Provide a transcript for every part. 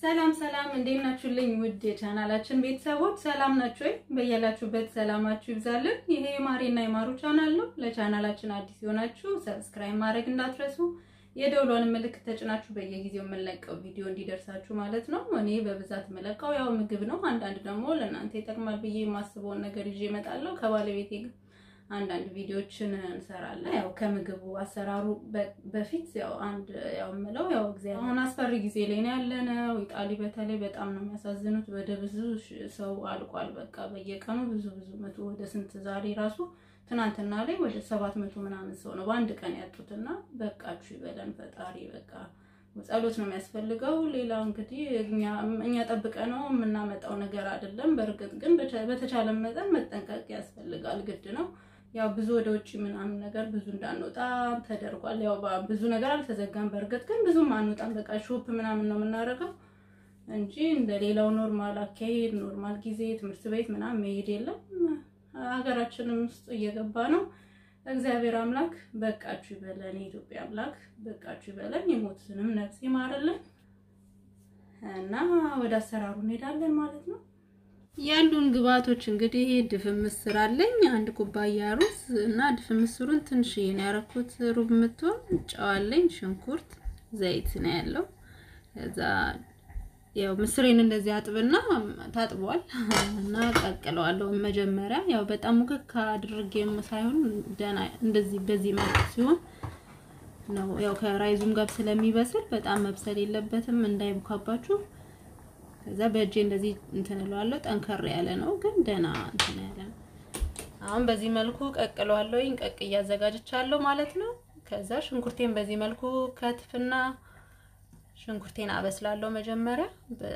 ሰላም ሰላም፣ እንዴት ናችሁልኝ? ውድ የቻናላችን ቤተሰቦች ሰላም ናችሁ ወይ? በያላችሁበት ሰላማችሁ ይብዛልን። ይሄ የማሬና የማሩ ቻናል ነው። ለቻናላችን አዲስ የሆናችሁ ሰብስክራይብ ማድረግ እንዳትረሱ፣ የደውሏን ምልክት ተጭናችሁ በየጊዜው የምንለቀው ቪዲዮ እንዲደርሳችሁ ማለት ነው። እኔ በብዛት የምለቀው ያው ምግብ ነው። አንዳንድ ደግሞ ለእናንተ ይጠቅማል ብዬ የማስበውን ነገር ይዤ እመጣለሁ። ከባለቤቴ አንዳንድ ቪዲዮችን እንሰራለን። ያው ከምግቡ አሰራሩ በፊት ያው አንድ ያው የምለው ያው እግዚአብሔር አሁን አስፈሪ ጊዜ ላይ ነው ያለነው። ኢጣሊ በተለይ በጣም ነው የሚያሳዝኑት። ወደ ብዙ ሰው አልቋል። በቃ በየቀኑ ብዙ ብዙ መቶ ወደ ስንት ዛሬ ራሱ ትናንትና ላይ ወደ ሰባት መቶ ምናምን ሰው ነው በአንድ ቀን ያጡትና በቃችሁ ይበለን ፈጣሪ። በቃ ጸሎት ነው የሚያስፈልገው። ሌላው እንግዲህ እኛ ጠብቀ ነው የምናመጣው ነገር አይደለም። በእርግጥ ግን በተቻለ መጠን መጠንቀቅ ያስፈልጋል፣ ግድ ነው። ያው ብዙ ወደ ውጭ ምናምን ነገር ብዙ እንዳንወጣ ተደርጓል። ያው ብዙ ነገር አልተዘጋም። በእርግጥ ግን ብዙም አንወጣም። በቃ ሾፕ ምናምን ነው የምናደርገው እንጂ እንደ ሌላው ኖርማል አካሄድ ኖርማል ጊዜ ትምህርት ቤት ምናምን መሄድ የለም። ሀገራችንም ውስጥ እየገባ ነው። እግዚአብሔር አምላክ በቃችሁ ይበለን። የኢትዮጵያ አምላክ በቃችሁ ይበለን። የሞቱትንም ነፍስ ይማርልን እና ወደ አሰራሩ እንሄዳለን ማለት ነው። ያሉን ግብአቶች እንግዲህ ድፍን ምስር አለኝ፣ አንድ ኩባያ ሩዝ እና ድፍን ምስሩን ትንሽዬ ነው ያደረኩት፣ ሩብ የምትሆን ጨው አለኝ፣ ሽንኩርት፣ ዘይት ነው ያለው። ከዛ ያው ምስሬን እንደዚህ አጥብና ታጥቧል እና ቀቅለዋለሁ። መጀመሪያ ያው በጣም ሙክክ አድርጌም ሳይሆን ደህና እንደዚህ በዚህ መልኩ ሲሆን ነው ያው ከራይዙም ጋር ስለሚበስል በጣም መብሰል የለበትም እንዳይቡካባችሁ። ከዛ በእጄ እንደዚህ እንትን እለዋለሁ። ጠንከር ያለ ነው ግን ደህና እንትን ያለ ነው። አሁን በዚህ መልኩ ቀቅለዋለሁ። ቀቅ እያዘጋጅቻለሁ ማለት ነው። ከዛ ሽንኩርቴን በዚህ መልኩ ከትፍና ሽንኩርቴን አበስላለሁ መጀመሪያ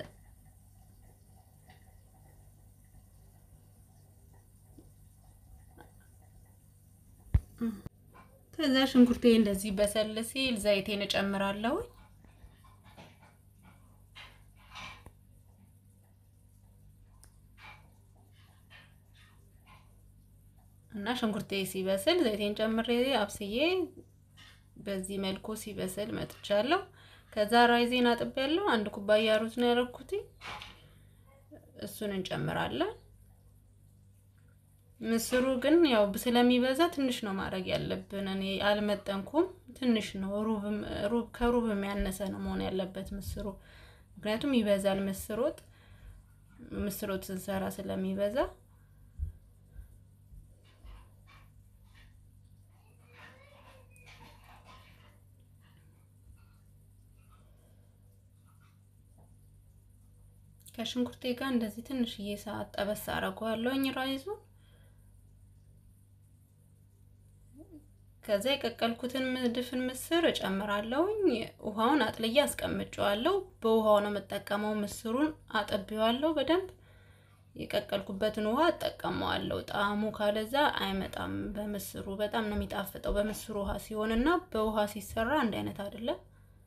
ከዛ ሽንኩርቴ እንደዚህ በሰል ሲል ዘይቴን እጨምራለሁ። እና ሽንኩርቴ ሲበስል ዘይቴን ጨምሬ አብስዬ በዚህ መልኩ ሲበስል መጥቻለሁ። ከዛ ራይዜን አጥቤያለሁ። አንድ ኩባያ ሩዝ ነው ያደረኩት። እሱን እንጨምራለን። ምስሩ ግን ያው ስለሚበዛ ትንሽ ነው ማድረግ ያለብን። እኔ አልመጠንኩም፣ ትንሽ ነው። ሩብ ከሩብ የሚያነሰ ነው መሆን ያለበት ምስሩ፣ ምክንያቱም ይበዛል። ምስር ወጥ ምስር ወጥ ስንሰራ ስለሚበዛ ከሽንኩርቴ ጋር እንደዚህ ትንሽዬ ሰዓት ጠበስ አደርገዋለሁኝ ራይዙን። ከዛ የቀቀልኩትን ድፍን ምስር እጨምራለሁኝ። ውሃውን አጥልዬ አስቀምጨዋለሁ። በውሃው ነው የምጠቀመው። ምስሩን አጠቢዋለሁ በደንብ የቀቀልኩበትን ውሃ እጠቀመዋለሁ። ጣዕሙ ካለዛ አይመጣም። በምስሩ በጣም ነው የሚጣፍጠው። በምስሩ ውሃ ሲሆንና በውሃ ሲሰራ አንድ አይነት አይደለም።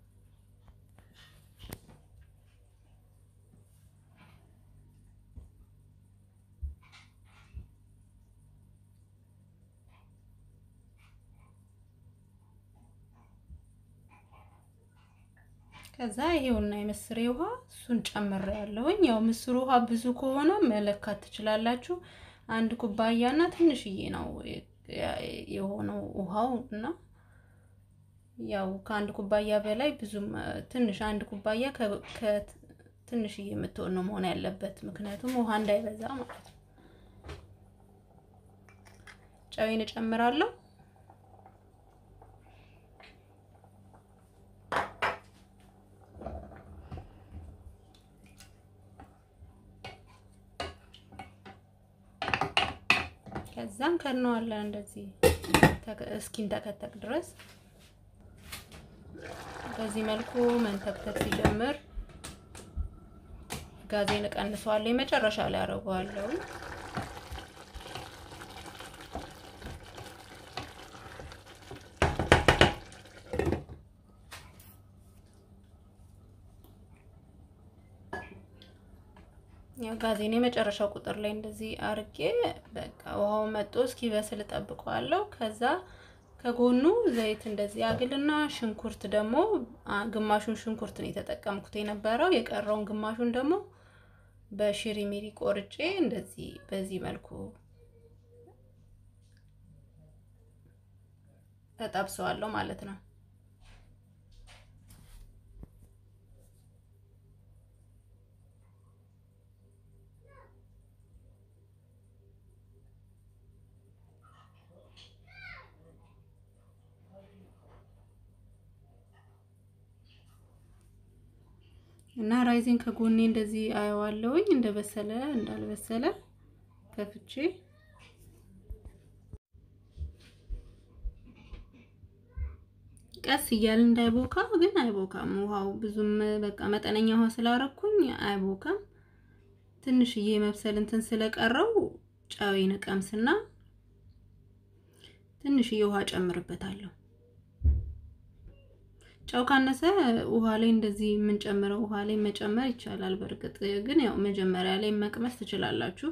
ከዛ ይሄውና የምስሬ ውሃ እሱን ጨምሬ ያለሁኝ። ያው ምስሩ ውሃ ብዙ ከሆነ መለካት ትችላላችሁ። አንድ ኩባያና ትንሽዬ ነው የሆነው ውሃው እና ያው ከአንድ ኩባያ በላይ ብዙም ትንሽ አንድ ኩባያ ከትንሽዬ የምትሆን ነው መሆን ያለበት፣ ምክንያቱም ውሃ እንዳይበዛ ማለት ነው። ጨዌን እጨምራለሁ። ከዛም ከነዋለን እንደዚህ እስኪንተከተክ ድረስ በዚህ መልኩ መንተክተክ ሲጀምር ጋዜን እቀንሰዋለሁ። የመጨረሻ ላይ አደርገዋለሁ። ያው ጋዜን የመጨረሻው ቁጥር ላይ እንደዚህ አርጌ በቃ ውሃው መጦ እስኪበስል እጠብቀዋለሁ። ከዛ ከጎኑ ዘይት እንደዚህ አግልና ሽንኩርት ደግሞ ግማሹን ሽንኩርት ነው የተጠቀምኩት የነበረው። የቀረውን ግማሹን ደግሞ በሽሪ ሚሪ ቆርጬ እንደዚህ በዚህ መልኩ ተጠብሰዋለሁ ማለት ነው። እና ራይዜን ከጎኔ እንደዚህ አየዋለሁኝ እንደበሰለ እንዳልበሰለ ከፍቼ ቀስ እያል እንዳይቦካ ግን አይቦካም። ውሃው ብዙም በቃ መጠነኛ ውሃ ስላረኩኝ አይቦካም። ትንሽዬ መብሰል እንትን ስለቀረው ጨዌን ቀምስና ትንሽዬ ውሃ ጨምርበታለሁ። ጨው ካነሰ ውሃ ላይ እንደዚህ የምንጨምረው ውሃ ላይ መጨመር ይቻላል። በእርግጥ ግን ያው መጀመሪያ ላይ መቅመስ ትችላላችሁ።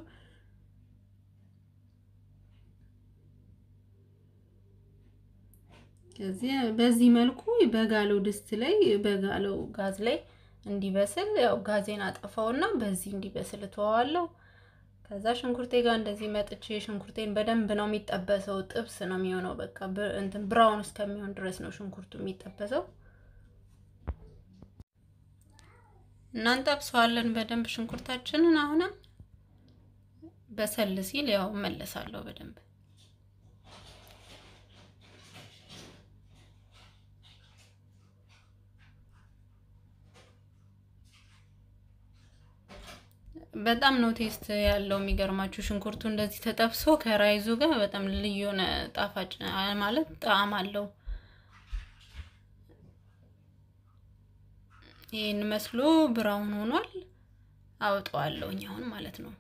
ከዚህ በዚህ መልኩ በጋለው ድስት ላይ በጋለው ጋዝ ላይ እንዲበስል ያው ጋዜን አጠፋውና በዚህ እንዲበስል እተዋዋለሁ። ከዛ ሽንኩርቴ ጋር እንደዚህ መጥቼ ሽንኩርቴን በደንብ ነው የሚጠበሰው። ጥብስ ነው የሚሆነው። በቃ እንትን ብራውን እስከሚሆን ድረስ ነው ሽንኩርቱ የሚጠበሰው። እናንጠብሰዋለን በደንብ ሽንኩርታችንን። አሁንም በሰል ሲል ያው እመለሳለሁ በደንብ በጣም ነው ቴስት ያለው። የሚገርማችሁ ሽንኩርቱ እንደዚህ ተጠብሶ ከራይዙ ጋር በጣም ልዩ የሆነ ጣፋጭ ማለት ጣዕም አለው። ይህን መስሎ ብራውን ሆኗል። አውጠዋለሁኝ አሁን ማለት ነው።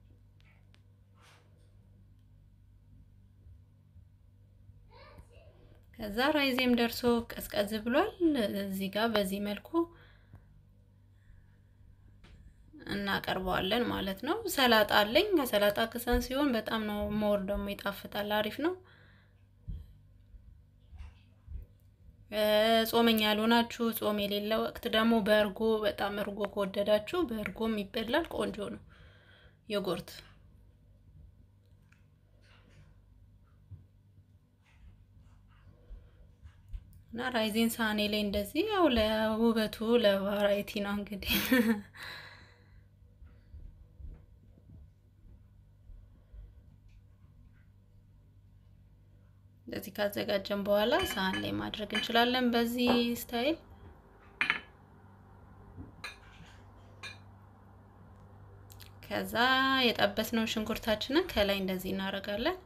ከዛ ራይዜም ደርሶ ቀዝቀዝ ብሏል። እዚህ ጋር በዚህ መልኩ እናቀርበዋለን ማለት ነው። ሰላጣ አለኝ። ከሰላጣ ክሰን ሲሆን በጣም ነው ሞር ደግሞ ይጣፍጣል። አሪፍ ነው። ጾመኛ ያልሆናችሁ ጾም የሌለ ወቅት ደግሞ በእርጎ በጣም እርጎ ከወደዳችሁ በእርጎም ይበላል። ቆንጆ ነው። ዮጎርት እና ራይዜን ሳህኔ ላይ እንደዚህ ያው ለውበቱ ለቫራይቲ ነው እንግዲህ እንደዚህ ካዘጋጀን በኋላ ሳህን ላይ ማድረግ እንችላለን። በዚህ ስታይል ከዛ የጠበስነው ሽንኩርታችንን ከላይ እንደዚህ እናደርጋለን።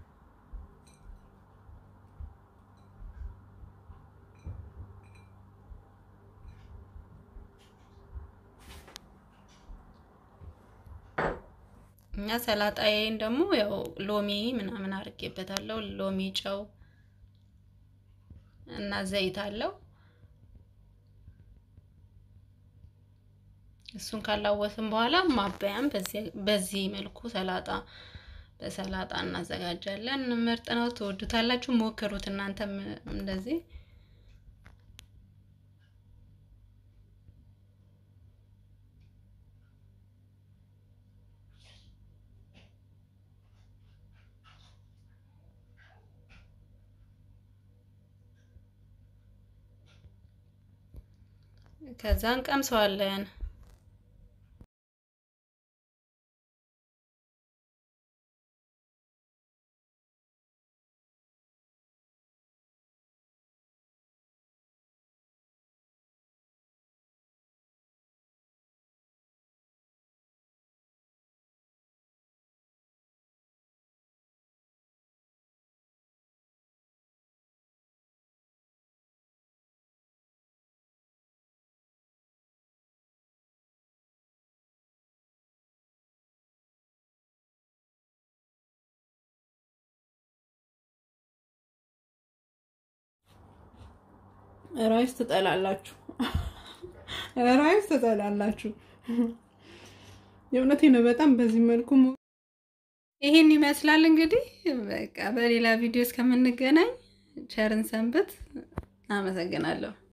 እኛ ሰላጣዬን ደግሞ ያው ሎሚ ምናምን አድርጌበታለሁ። ሎሚ፣ ጨው እና ዘይት አለው። እሱን ካላወስን በኋላ ማበያም በዚህ መልኩ ሰላጣ በሰላጣ እናዘጋጃለን። ምርጥ ነው፣ ትወዱታላችሁ። ሞክሩት እናንተም እንደዚህ ከዛ እንቀምሰዋለን። ራይስ ትጠላላችሁ፣ ራይስ ትጠላላችሁ። የእውነቴ ነው። በጣም በዚህ መልኩ ይሄን ይመስላል እንግዲህ። በቃ በሌላ ቪዲዮ እስከምንገናኝ ቸርን ሰንብት። አመሰግናለሁ።